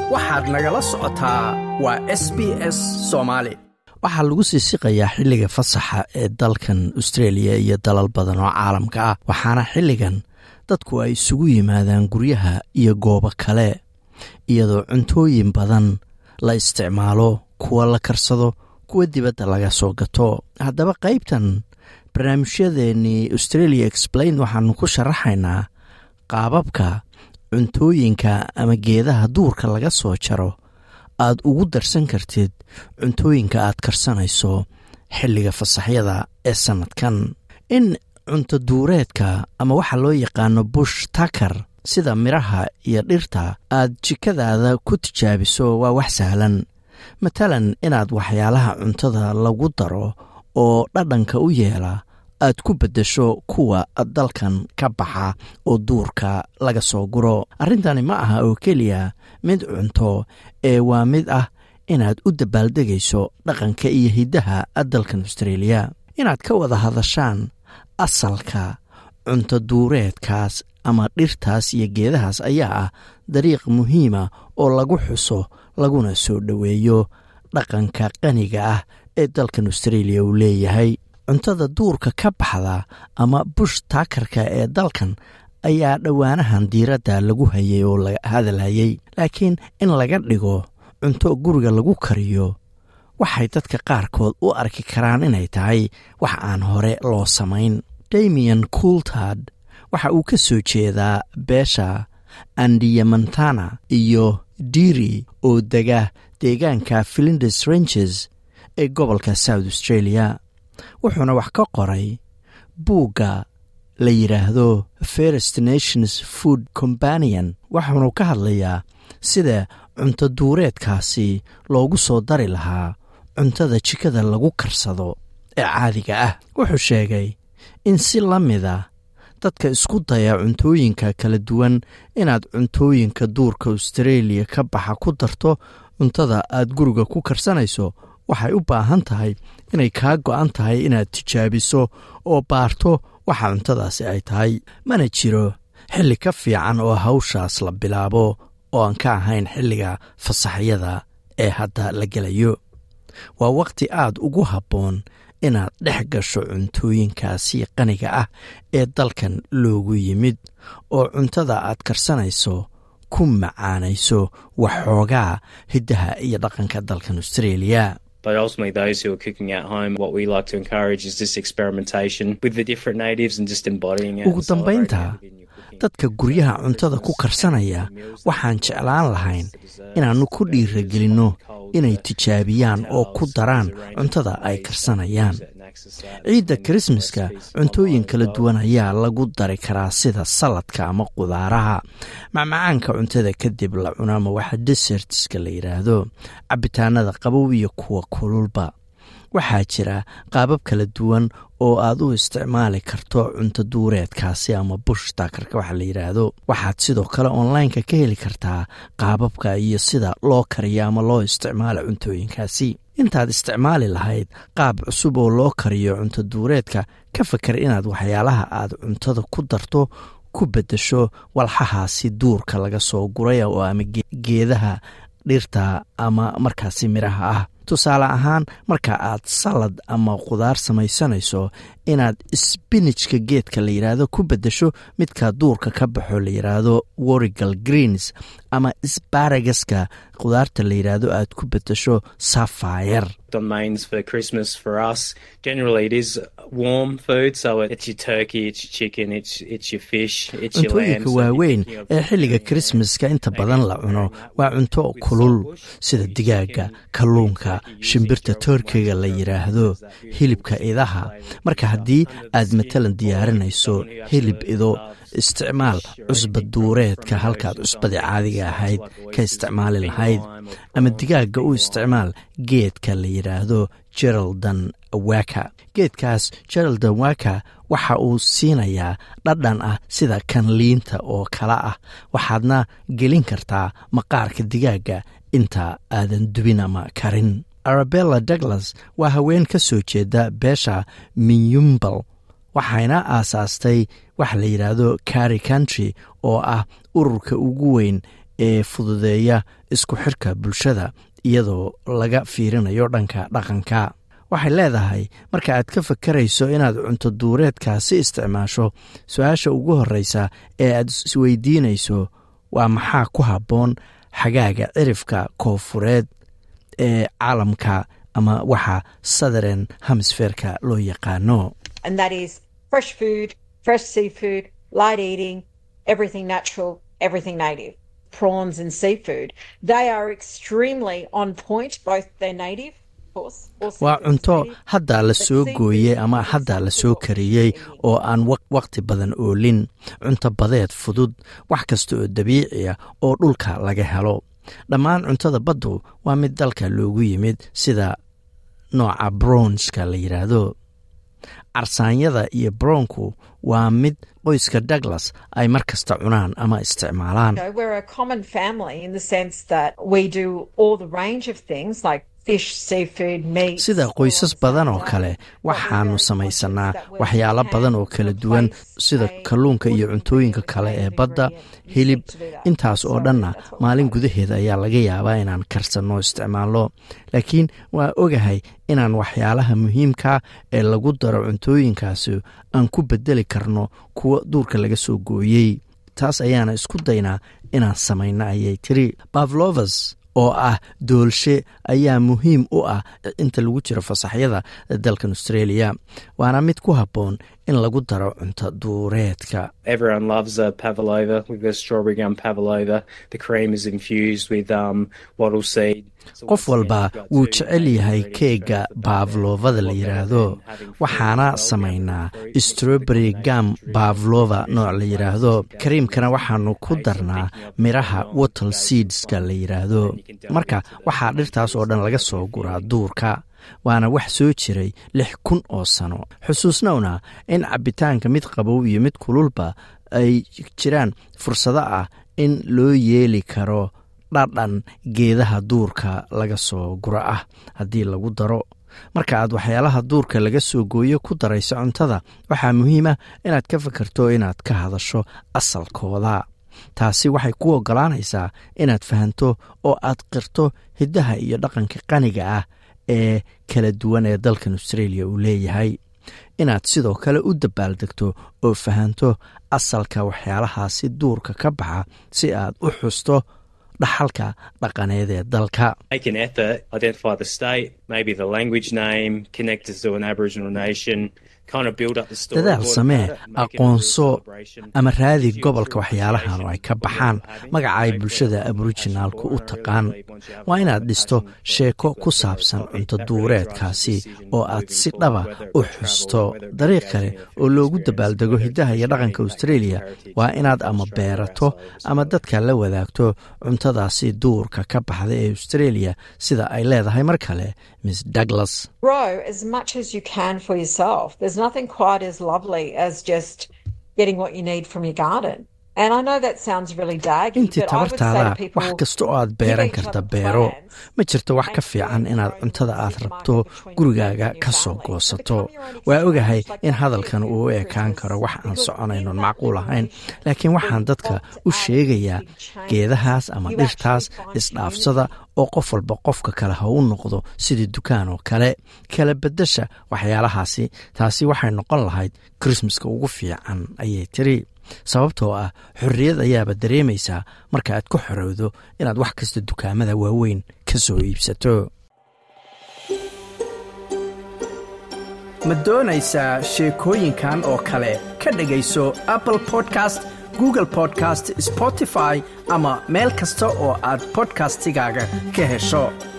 waxaad nagala socotaa waa s b s soomaali waxaa lagu sii siqayaa xilliga fasaxa ee dalkan austreeliya iyo dalal badan oo caalamka ah waxaana xilligan dadku ay isugu yimaadaan guryaha iyo goobo kale iyadoo cuntooyin badan la isticmaalo kuwa la karsado kuwa dibadda laga soo gato haddaba qaybtan barnaamijyadeennii australia explain waxaanu ku sharaxaynaa qaababka cuntooyinka ama geedaha duurka laga soo jaro aad ugu darsan kartid cuntooyinka aad karsanayso xilliga fasaxyada ee sannadkan in cunto duureedka ama waxa loo yaqaano bush takar sida midhaha iyo dhirta aad jikadaada ku tijaabiso waa wax sahlan matalan inaad waxyaalaha cuntada lagu daro oo dhadhanka u yeela aad ku beddesho kuwa dalkan ka baxa oo duurka laga soo guro arrintani ma aha oo keliya mid cunto ee waa mid ah inaad u dabaaldegayso dhaqanka iyo hiddaha dalkan austreeliya inaad ka wada hadashaan asalka cunto duureedkaas ama dhirtaas iyo geedahaas ayaa ah dariiq muhiima oo lagu xuso laguna soo dhoweeyo dhaqanka qaniga ah ee dalkan austreeliya uu leeyahay cuntada duurka ka baxda ama bush taakarka ee dalkan ayaa dhowaanahan diiradda lagu hayay oo la hadalhayay laakiin in laga dhigo cunto guriga lagu kariyo waxay dadka qaarkood u arki karaan inay tahay wax aan hore loo samayn damian coultard waxa uu ka soo jeedaa beesha andiyamantana iyo diri oo dega deegaanka filindes ranges ee gobolka south australia wuxuuna wax ka qoray buugga la yidhaahdo first nations food companion waxaanu ka hadlayaa sida cunto duureedkaasi loogu soo dari lahaa cuntada jikada lagu karsado ee caadiga ah wuxuu sheegay in si la mida dadka isku daya cuntooyinka kala duwan inaad cuntooyinka duurka austareeliya ka baxa ku darto cuntada aad guriga ku karsanayso waxay u baahan tahay inay kaa go'an tahay inaad tijaabiso oo baarto waxa cuntadaasi ay tahay mana jiro xilli ka fiican oo hawshaas la bilaabo oo aan ka ahayn xilliga fasaxyada ee hadda la gelayo waa wakhti aad ugu habboon inaad dhex gasho cuntooyinkaasi qaniga ah ee dalkan loogu yimid oo cuntada aad karsanayso ku macaanayso waxxoogaa hiddaha iyo dhaqanka dalkan austraeliya But ultimately, those who are cooking at home, what we like to encourage is this experimentation with the different natives and just embodying it. ugu dambaynta dadka guryaha cuntada ku karsanaya waxaan jeclaan lahayn inaannu ku dhiiragelinno inay tijaabiyaan oo ku daraan cuntada ay karsanayaan ciidda krismaska cuntooyin kala duwan ayaa lagu dari karaa sida saladka ama qudaaraha macmacaanka cuntada kadib la cuno ama waxa desertska la yidhaahdo cabitaanada qabow iyo kuwa kululba waxaa jira qaabab kala duwan oo aad u isticmaali karto cunto duureedkaasi ama bush taakarka waxa la yidhaahdo waxaad sidoo kale onlineka ka heli kartaa qaababka iyo sida loo kariyo ama loo isticmaalo cuntooyinkaasi intaad isticmaali lahayd qaab cusub oo loo kariyo cunto duureedka ka fakar inaad waxyaalaha aad cuntada ku darto ku beddesho walxahaasi duurka laga soo guray oo ama geedaha dhirta ama markaasi midhaha ah tusaale ahaan marka aad salad ama qudaar samaysanayso inaad sbinijka geedka la yidhaahdo ku beddesho midka duurka ka baxo la yidhaahdo worigal greens ama sbaragaska qudaarta la yidhaahdo aad ku beddesho safire Domains for Christmas for us. Generally, it is warm food, so it's your turkey, it's your chicken, it's it's your fish, it's your lamb. cuntooyinka waaweyn ee xilliga krismaska inta badan la cuno waa cunto kulul sida digaaga kalluunka shimbirta toorkiga la yidhaahdo hilibka idaha marka haddii aad matalan diyaarinayso hilib ido isticmaal cusba duureedka halkaad cusbadii caadiga ahayd ka isticmaali lahayd ama digaagga u isticmaal geedka la yidhaahdo geraldan waka geedkaas geraldan waka waxa uu siinayaa dhadhan ah sida kan liinta oo kale ah waxaadna gelin kartaa maqaarka digaagga inta aadan dubin ama karin arabella douglas waa haween ka soo jeeda beesha minyumbal waxayna aasaastay waxa la yidhaahdo carry country oo ah ururka ugu weyn ee fududeeya isku xirka bulshada iyadoo laga fiirinayo dhanka dhaqanka waxay leedahay marka aad ka fakarayso inaad cunto duureedkaasi isticmaasho su-aasha ugu horreysa ee aad isweydiinayso waa maxaa ku habboon xagaaga cirifka koofureed ee caalamka ama waxa southern hemisferka loo yaqaano prawns and seafood. They are extremely on point, both their native waa cunto haddaa la soo gooyey ama haddaa la soo kariyey oo aan wakhti badan oolin cunto badeed fudud wax kasta oo dabiici ah oo dhulka laga helo dhammaan cuntada baddu waa mid dalka loogu yimid sida nooca brownska la yidhaahdo carsaanyada iyo brownku waa mid qoyska douglas ay mar kasta cunaan ama isticmaalaan sida qoysas badan oo kale waxaanu samaysanaa waxyaalo badan oo kala duwan sida kalluunka iyo cuntooyinka kale ee badda hilib intaas oo dhanna maalin gudaheeda ayaa laga yaabaa inaan karsanno isticmaalno laakiin waa ogahay inaan waxyaalaha muhiimka ee lagu daro cuntooyinkaasi aan ku bedeli karno kuwa duurka laga soo gooyey taas ayaana isku daynaa inaan samayno ayay tiri bavlovas oo ah doolshe ayaa muhiim u ah inta lagu jiro fasaxyada dalkan australia waana mid ku habboon in lagu daro cunto duureedka qof walba wuu jecel yahay keega baavlovada la yidhaahdo waxaana samaynaa stroberi gam baavlova nooc la yidhaahdo kariimkana waxaanu ku darnaa midhaha watal seedska la yidhaahdo marka waxaa dhirtaas oo dhan laga soo guraa duurka waana wax soo jiray lix kun oo sano xusuusnowna in cabbitaanka mid qabow iyo mid kululba ay jiraan fursado ah in loo yeeli karo dhadhan geedaha duurka laga soo guro ah haddii lagu daro marka aad waxyaalaha duurka laga soo gooyo ku darayso cuntada waxaa muhiim ah inaad ka fakarto inaad ka hadasho asalkooda taasi waxay ku oggolaanaysaa inaad fahanto oo aad qirto hiddaha iyo dhaqanka qaniga ah ee kala duwan ee dalkan australia uu leeyahay inaad sidoo kale u dabaaldegto oo fahanto asalka waxyaalahaasi duurka ka baxa si aad u xusto dhaxalka dhaqaneed ee dalka dadaal samee aqoonso ama raadi gobolka waxyaalahan oo ay ka baxaan magaca ay bulshada aborijinaalku u taqaan waa inaad dhisto sheeko ku saabsan cunto duureedkaasi oo aad si dhaba u xusto dariiq kale oo loogu dabaaldego hiddaha iyo dhaqanka australia waa inaad ama beerato ama dadka la wadaagto cuntadaasi duurka ka baxda ee australia sida ay leedahay mar kale miss douglas There's nothing quite as lovely as just getting what you need from your garden. intii tabartaada wax kasta oo aad beeran karta beero ma jirto wax ka fiican inaad cuntada aad rabto gurigaaga ka soo goosato waa ogahay in hadalkan uu u ekaan karo wax aan soconaynon macquul ahayn laakiin waxaan dadka u sheegayaa geedahaas ama dhirtaas isdhaafsada oo qof walba qofka kale ha u noqdo sidii dukaan oo kale kala bedasha waxyaalahaasi taasi waxay noqon lahayd krismaska ugu fiican ayay tiri sababtoo ah xorriyad ayaaba dareemaysaa marka aad ku xorowdo inaad wax kasta dukaamada waaweyn ka soo iibsato ma doonaysaa sheekooyinkan oo kale ka dhegayso apple podcast google podcast spotify ama meel kasta oo aad bodkastigaaga ka hesho